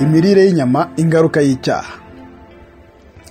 imirire y'inyama ingaruka y'icyaha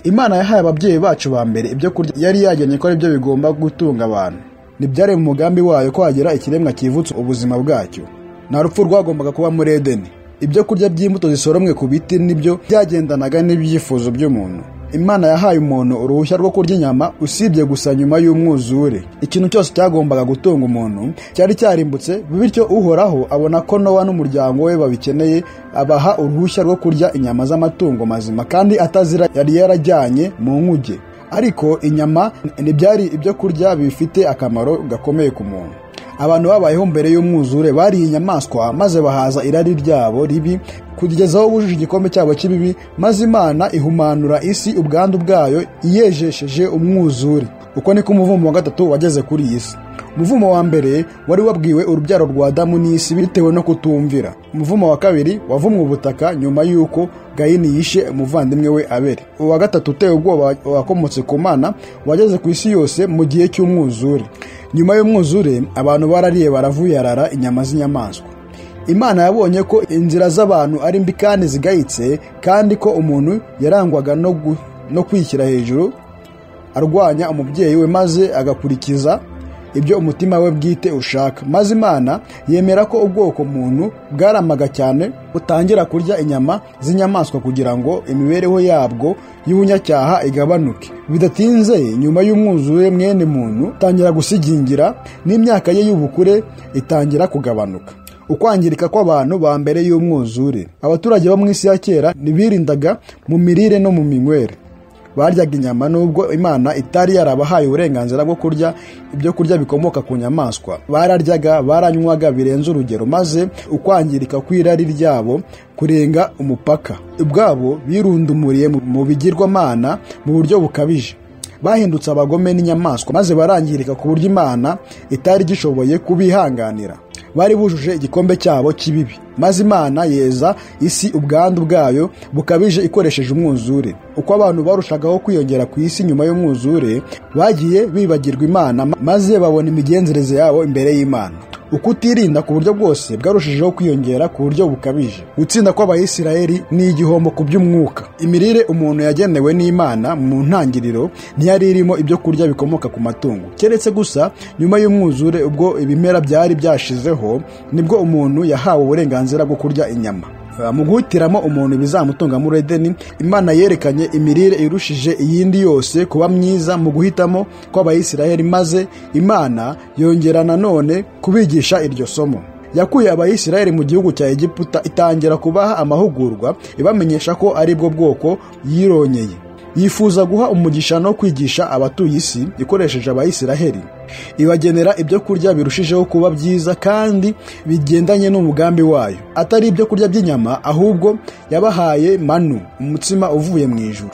imana yahaye ababyeyi bacu ba mbere ibyo kurya yari yagennye ko ari byo bigomba gutunga abantu ntibyari mu mugambi wayo ko hagira ikiremwa kivutsa ubuzima bwacyo nta rupfu rwagombaga kuba muri edeni ibyo kurya by'imbuto zisoromwe ku biti nibyo byagendanaga n'ibyifuzo by'umuntu imana yahaye umuntu uruhushya rwo kurya inyama usibye gusa nyuma y'umwuzure ikintu cyose cyagombaga gutunga umuntu cyari cyarimbutse bityo uhoraho abona ko nowa n'umuryango we babikeneye abaha uruhushya rwo kurya inyama z'amatungo mazima kandi atazira yari yarajyanye mu nkuge ariko inyama ntibyari ibyo kurya bifite akamaro gakomeye ku muntu abantu babayeho mbere y'umwuzure bariye inyamaswa maze bahaza irari ryabo ribi kugezaho bujuje igikombe cyabo cy'ibibi maze imana ihumanura isi ubwandu bwayo iyejesheje umwuzure uko niko umuvumo wa gatatu wageze kuri iyi si umuvumo wa mbere wari wabwiwe urubyaro rwa damu n'isi bitewe no kutumvira umuvumo wa kabiri wavumwe ubutaka nyuma y'uko gahini yishe umuvandimwe we abere uwa gatatu uteye ubwoba wakomotse ku mana wageze ku isi yose mu gihe cy'umwuzure nyuma y'umwuzure abantu barariye baravuyarara inyama z'inyamaswa imana yabonye ko inzira z'abantu ari mbi kandi zigayitse kandi ko umuntu yarangwaga no kwishyira hejuru arwanya umubyeyi we maze agakurikiza ibyo umutima we bwite ushaka maze imana yemera ko ubwoko muntu bwaramaga cyane butangira kurya inyama z'inyamaswa kugira ngo imibereho yabwo y'ubunyacyaha igabanuke bidatinze nyuma y'umwuzure mwene muntu utangira gusigingira n'imyaka ye y'ubukure itangira kugabanuka ukwangirika kw'abantu ba mbere y'umwuzure abaturage bo mu isi ya kera ntibirindaga mu mirire no mu minywere baryaga inyama nubwo imana itari yarabahaye uburenganzira bwo kurya ibyo kurya bikomoka ku nyamaswa bararyaga baranywaga birenze urugero maze ukwangirika kw'irari ryabo kurenga umupaka ubwabo birundumuriye mu bigirwamana mu buryo bukabije bahindutse abagome n'inyamaswa maze barangirika ku buryo imana itari gishoboye kubihanganira bari bujuje igikombe cyabo cy'ibibi maze imana yeza isi ubwandu bwayo bukabije ikoresheje umwuzure uko abantu barushagaho kwiyongera ku isi nyuma y'umwuzure bagiye bibagirwa imana maze babona imigenzereze yabo imbere y'imana ukutirinda ku buryo bwose bwarushijeho kwiyongera ku buryo bukabije gutsinda kw'abayisiraheli ni igihombo ku by'umwuka imirire umuntu yagenewe n'imana mu ntangiriro ntiyari irimo ibyo kurya bikomoka ku matungo keretse gusa nyuma y'umwuzure ubwo ibimera byari byashizeho nibwo umuntu yahawe uburenganzira bwo kurya inyama mu guhitiramo umuntu bizamutunga muri edeni imana yerekanye imirire irushije iyindi yose kuba myiza mu guhitamo kw'abayisiraheli maze imana yongera nanone kubigisha iryo somo yakuye abayisiraheli mu gihugu cya egiputa itangira kubaha amahugurwa ibamenyesha ko ari bwo bwoko yironyeye yifuza guha umugisha no kwigisha abatuye isi ikoresheje abayisiraheli ibagenera ibyo kurya birushijeho kuba byiza kandi bigendanye n'umugambi wayo atari ibyo kurya by'inyama ahubwo yabahaye manu umutsima uvuye mu ijuru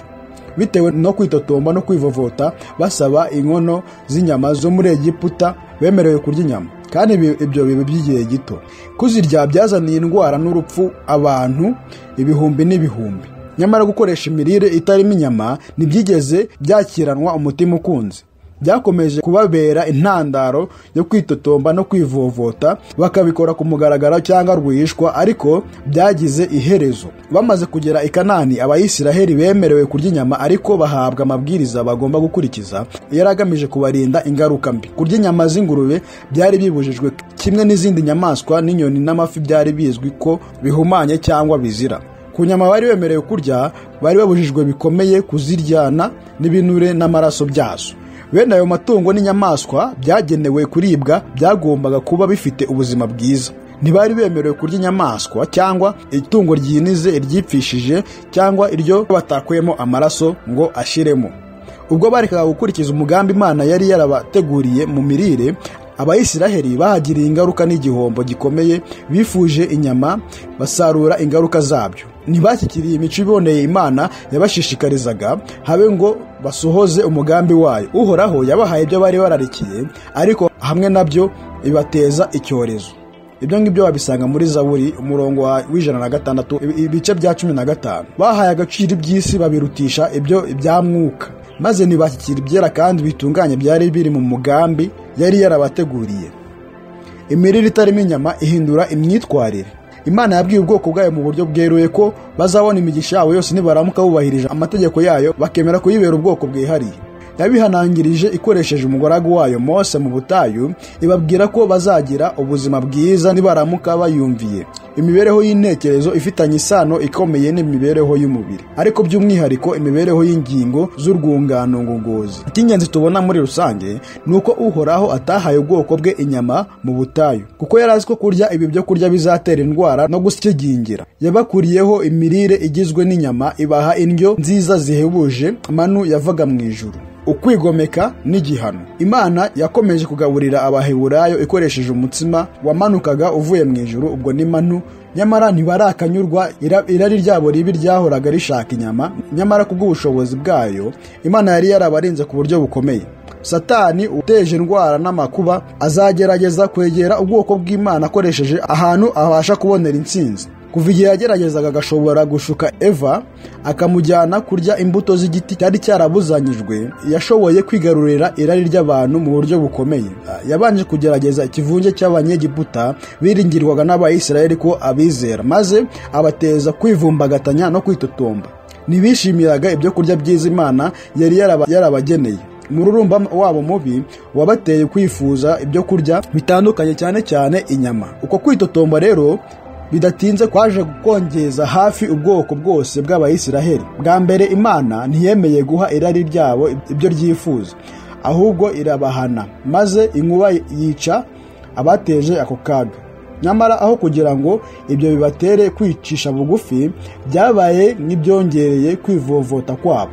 bitewe no kwitotomba no kwivovota basaba inkono z'inyama zo muri egiputa bemerewe kurya inyama kandi ibyo biba by'igihe gito kuzirya byazaniye indwara n'urupfu abantu ibihumbi n'ibihumbi nyamara gukoresha imirire itarimo inyama ntibyigeze byakiranwa umutima ukunze byakomeje kubabera intandaro yo kwitotomba no kwivovota bakabikora ku mugaragaro cyangwa rwihishwa ariko byagize iherezo bamaze kugera i kanani abayisiraheli bemerewe kurya inyama ariko bahabwa amabwiriza bagomba gukurikiza yari agamije kubarinda ingaruka mbi kurya inyama z'ingurube byari bibujijwe kimwe n'izindi nyamaswa n'inyoni n'amafi byari bizwi ko bihumanye cyangwa bizira ku nyama bari bemerewe kurya bari babujijwe bikomeye kuziryana n'ibinure n'amaraso byazo bene ayo matungo n'inyamaswa byagenewe kuribwa byagombaga kuba bifite ubuzima bwiza ntibari bemerewe kurya inyamaswa cyangwa itungo ryinize iryipfishije cyangwa iryo batakuyemo amaraso ngo ashiremo ubwo barekaga gukurikiza umugambi imana yari yarabateguriye mu mirire abayisiraheli bahagiriye ingaruka n'igihombo gikomeye bifuje inyama basarura ingaruka zabyo ntibashyikiriye imico iboneye imana yabashishikarizaga habe ngo basohoze umugambi wayo uhoraho yabahaye ibyo bari bararikiye ariko hamwe nabyo bibateza icyorezo ibyo ngibyo wabisanga muri zaburi umurongo w'ijana na gatandatu ibice bya cumi na gatanu bahaye agaciro iby'isi babirutisha ibyo ibya mwuka maze ntibashyikira ibyera kandi bitunganye byari biri mu mugambi yari yarabateguriye imirire itarimo inyama ihindura imyitwarire imana yabwiye ubwoko bwayo mu buryo bweruye ko bazabona imigisha yabo yose nibaramuka bubahirije amategeko yayo bakemera kuyibera ubwoko bwihariye yabihanangirije ikoresheje umugaragu wayo mose mu butayu ibabwira ko bazagira ubuzima bwiza nibaramuka bayumviye imibereho y'intekerezo ifitanye isano ikomeye n'imibereho y'umubiri ariko by'umwihariko imibereho y'ingingo z'urwungano ngogozi icy'ingenzi tubona muri rusange ni uko uhoraho atahaye ubwoko bwe inyama mu butayu kuko yari azi ko kurya ibi byo kurya bizatera indwara no gusigingira yabakuriyeho imirire igizwe n'inyama ibaha indyo nziza zihebuje manu yavaga mu ijuru ukwigomeka n'igihano imana yakomeje kugaburira abaheburayo ikoresheje umutsima wamanukaga uvuye mu ijuru ubwo ni manu nyamara ntibarakanyurwa ira- irari ryabo ribi ryahoraga rishaka inyama nyamara kubw'ubushobozi bwayo imana yari yarabarinze ku buryo bukomeye satani uteje indwara n'amakuba azagerageza kwegera ubwoko bw'imana akoresheje ahantu abasha kubonera intsinzi kuva igihe yageragezaga agashobora gushuka eva akamujyana kurya imbuto z'igiti cyari cyarabuzanyijwe yashoboye kwigarurira irari ry'abantu mu buryo bukomeye yabanje kugerageza ikivunge cy'abanyegiputa biringirwaga n'abayisiraheli ko abizera maze abateza kwivumbagatanya no kwitotomba ntibishimiraga ibyo kurya byiza imana yari yaraba- yarabageneye umururumba wabo mubi wabateye kwifuza ibyo kurya bitandukanye cyane cyane inyama uko kwitotomba rero bidatinze kwaje kongeza hafi ubwoko bwose bw'abayisiraheli bwa mbere imana ntiyemeye guha irari ryabo ibyo ryifuza ahubwo irabahana maze inkuba yica abateje ako kaga nyamara aho kugira ngo ibyo bibatere kwicisha bugufi byabaye nk'ibyongereye kwivovota kwabo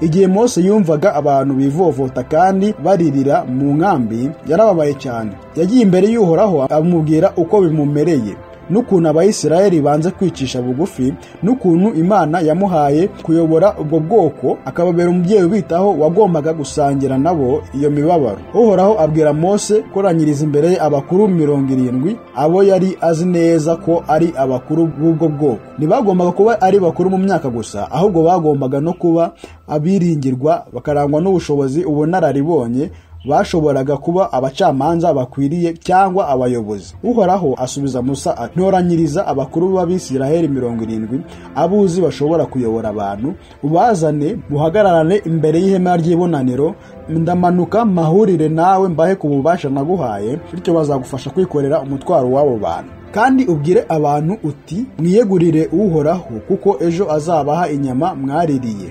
igihe mose yumvaga abantu bivovota kandi baririra mu nkambi yarababaye cyane yagiye imbere y'uhoraho amubwira uko bimumereye n'ukuntu abayisiraheli banze kwicisha bugufi n'ukuntu imana yamuhaye kuyobora ubwo bwoko akababera umubyeyi ubitaho wagombaga gusangira nabo iyo mibabaro uhoraho abwira mose koranyiriza imbere ye abakuru mirongo irindwi abo yari azi neza ko ari abakuru b'ubwo bwoko ntibagombaga kuba ari bakuru mu myaka gusa ahubwo bagombaga no kuba abiringirwa bakarangwa n'ubushobozi ubunararibonye bashoboraga kuba abacamanza bakwiriye cyangwa abayobozi uhoraho asubiza musa ati ntoranyiriza abakuru b'abisiraheli mirongo irindwi abuzi bashobora kuyobora abantu ubazane muhagararane imbere y'ihema ry'ibonaniro ndamanuka mpahurire nawe mbahe ku bubasha naguhaye bityo bazagufasha kwikorera umutwaro w'abo bantu kandi ubwire abantu uti mwiyegurire uhoraho kuko ejo azabaha inyama mwaririye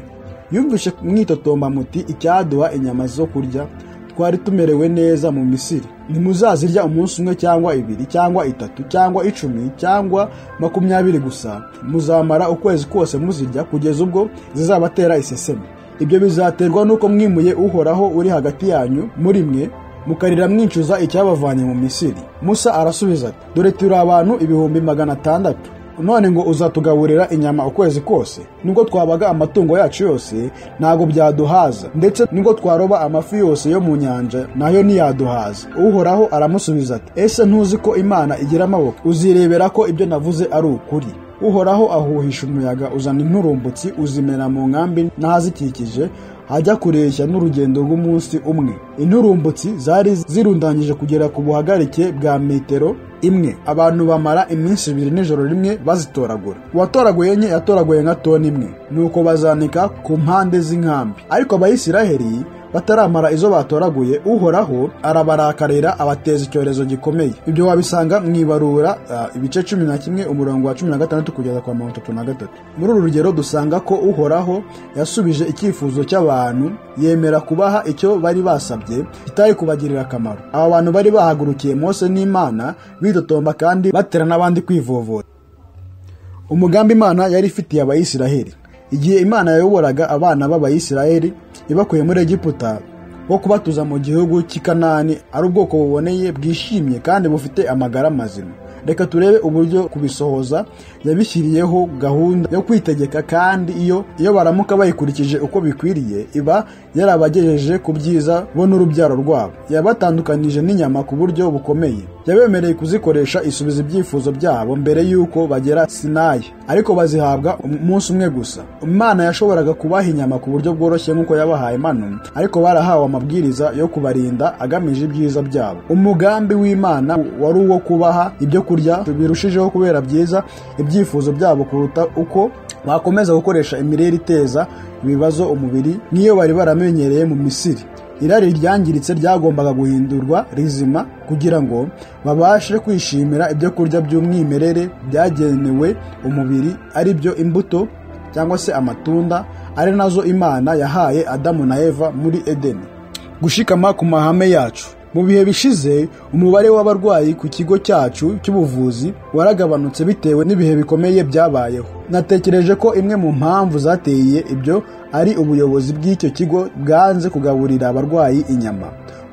yumvishe mwitotomba muti icyaduha inyama zo kurya twari tumerewe neza mu misiri ntimuzazirya umunsi umwe cyangwa ibiri cyangwa itatu cyangwa icumi cyangwa makumyabiri gusa muzamara ukwezi kose muzirya kugeza ubwo zizabatera iseseme ibyo bizaterwa n'uko mwimuye uhoraho uri hagati yanyu muri mwe mukarira mwicuza icyabavanye mu misiri musa arasubiza ati dore turi abantu ibihumbi magana atandatu none ngo uzatugaburira inyama ukwezi kose nubwo twabaga amatungo yacu yose ntabwo byaduhaza ndetse nubwo twaroba amafi yose yo mu nyanja nayo ntiyaduhaza uhoraho aramusubiza ati ese ntuzi ko imana igira amaboko uzirebera ko ibyo navuze ari ukuri uhoraho ahuhisha umuyaga uzana inturumbutsi uzimena mu nkambi n'ahazikikije hajya kureshya n'urugendo rw'umunsi umwe inturumbutsi zari zirundanyije kugera ku buhagarike bwa metero imwe abantu bamara iminsi ibiri n'ijoro rimwe bazitoragura uwatoraguye nke yatoraguye nka toni imwe nuko bazanika ku mpande z'inkambi ariko abayisiraheli bataramara izo batoraguye uhoraho arabarakarira abateza icyorezo gikomeye ibyo wabisanga mu ibarura ah, ibice cumi na kimwe umurongo wa cumi na gatandatu kugeza kwa mirongo itatu na gatatu muri uru rugero dusanga ko uhoraho yasubije icyifuzo cy'abantu yemera kubaha icyo bari basabye kitari kubagirira akamaro aba bantu bari bahagurukiye mose n'imana bitotomba kandi batera n'abandi kwivovota umugambi imana yari ifitiye abayisiraheli igihe imana yayoboraga abana b'abayisiraheli ibakuye muri egiputa wo kubatuza mu gihugu cy'i kanani ari ubwoko buboneye bwishimye kandi bufite amagara mazima reka turebe uburyo kubisohoza yabishyiriyeho gahunda yo kwitegeka kandi iyo iyo baramuka bayikurikije uko bikwiriye iba yarabagejeje ku byiza bo n'urubyaro rwabo yabatandukanije n'inyama ku buryo bukomeye yabemereye kuzikoresha isubiza ibyifuzo byabo mbere y'uko bagera sinayi ariko bazihabwa umunsi umwe gusa imana yashoboraga kubaha inyama ku buryo bworoshye nk'uko yabahaye manu ariko barahawe amabwiriza yo kubarinda agamije ibyiza byabo umugambi w'imana wari uwo kubaha ibyo kurya birushijeho kubera byiza ibyifuzo byabo kuruta uko bakomeza gukoresha imirire iteza ibibazo umubiri nk'iyo bari baramenyereye mu misiri irari ryangiritse ryagombaga guhindurwa rizima kugira ngo babashe kwishimira ibyo kurya by'umwimerere byagenewe umubiri ari byo imbuto cyangwa se amatunda ari nazo imana yahaye adamu na eva muri edeni gushikama ku mahame yacu mu bihe bishize umubare w'abarwayi ku kigo cyacu cy'ubuvuzi waragabanutse bitewe n'ibihe bikomeye byabayeho natekereje ko imwe mu mpamvu zateye ibyo ari ubuyobozi bw'icyo kigo bwanze kugaburira abarwayi inyama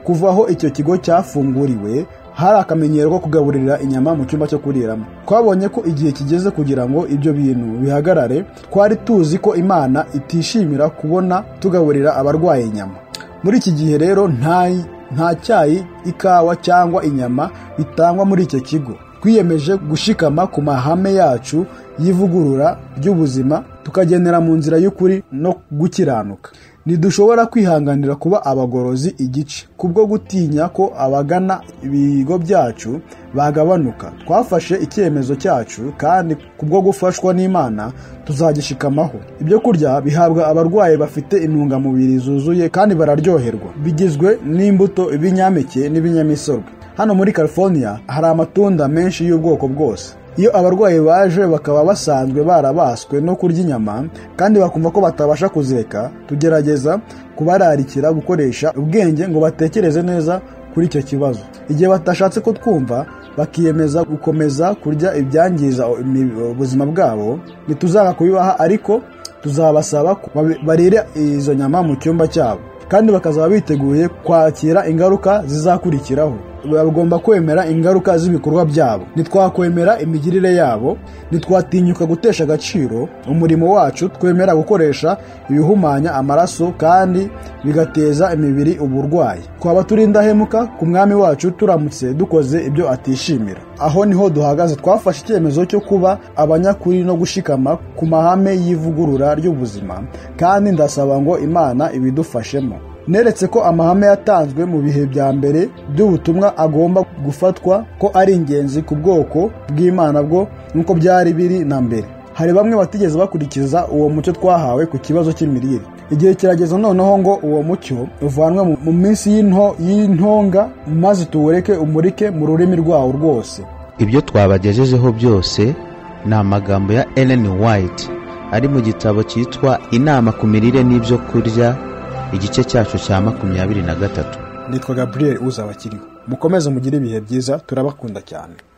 kuva aho icyo kigo cyafunguriwe hari akamenyero ko kugaburira inyama mu cyumba cyo kuriramo twabonye ko igihe kigeze kugira ngo ibyo bintu bihagarare twari tuzi ko imana itishimira kubona tugaburira abarwayi inyama muri iki gihe rero nta nta cyayi ikawa cyangwa inyama bitangwa muri icyo kigo twiyemeje gushikama ku mahame yacu y'ivugurura ry'ubuzima tukagendera mu nzira y'ukuri no gukiranuka ntidushobora kwihanganira kuba abagorozi igice kubwo gutinya ko abagana ibigo byacu bagabanuka twafashe icyemezo cyacu kandi kubwo gufashwa n'imana tuzagishikamaho ibyo kurya bihabwa abarwayi bafite intungamubiri zuzuye kandi bararyoherwa bigizwe n'imbuto ibinyampeke n'ibinyamisorwe hano muri california hari amatunda menshi y'ubwoko bwose iyo abarwayi baje bakaba basanzwe barabaswe no kurya inyama kandi bakumva ko batabasha kuzeka tugerageza kubararikira gukoresha ubwenge ngo batekereze neza kuri icyo kibazo igihe batashatse ko twumva bakiyemeza gukomeza kurya ibyangiza ubuzima bwabo ntituzanga kubibaha ariko tuzabasaba barire izo nyama mu cyumba cyabo kandi bakazaba biteguye kwakira ingaruka zizakurikiraho bagomba kwemera ingaruka z'ibikorwa byabo ntitwakwemera imigirire yabo ntitwatinyuka gutesha agaciro umurimo wacu twemera gukoresha ibihumanya amaraso kandi bigateza imibiri uburwayi twaba turi indahemuka ku mwami wacu turamutse dukoze ibyo atishimira aho niho duhagaze twafashe icyemezo cyo kuba abanyakuri no gushikama ku mahame y'ivugurura ry'ubuzima kandi ndasaba ngo imana ibidufashemo neretse ko amahame yatanzwe mu bihe bya mbere by'ubutumwa agomba gufatwa ko ari ingenzi ku bwoko bw'imana bwo nk'uko byari biri na mbere hari bamwe batigeze bakurikiza uwo mucyo twahawe ku kibazo cy'imirire igihe kirageze noneho ngo uwo mucyo uvanwe mu minsi y'intonga maze tuwureke umurike mu rurimi rwawo rwose ibyo twabagejejeho byose ni amagambo ya Ellen White ari mu gitabo cyitwa inama ku mirire n'ibyo kurya igice cyacu cya makumyabiri na gatatu nitwa gaburiyeri uzabakiriho mukomeze mugire ibihe byiza turabakunda cyane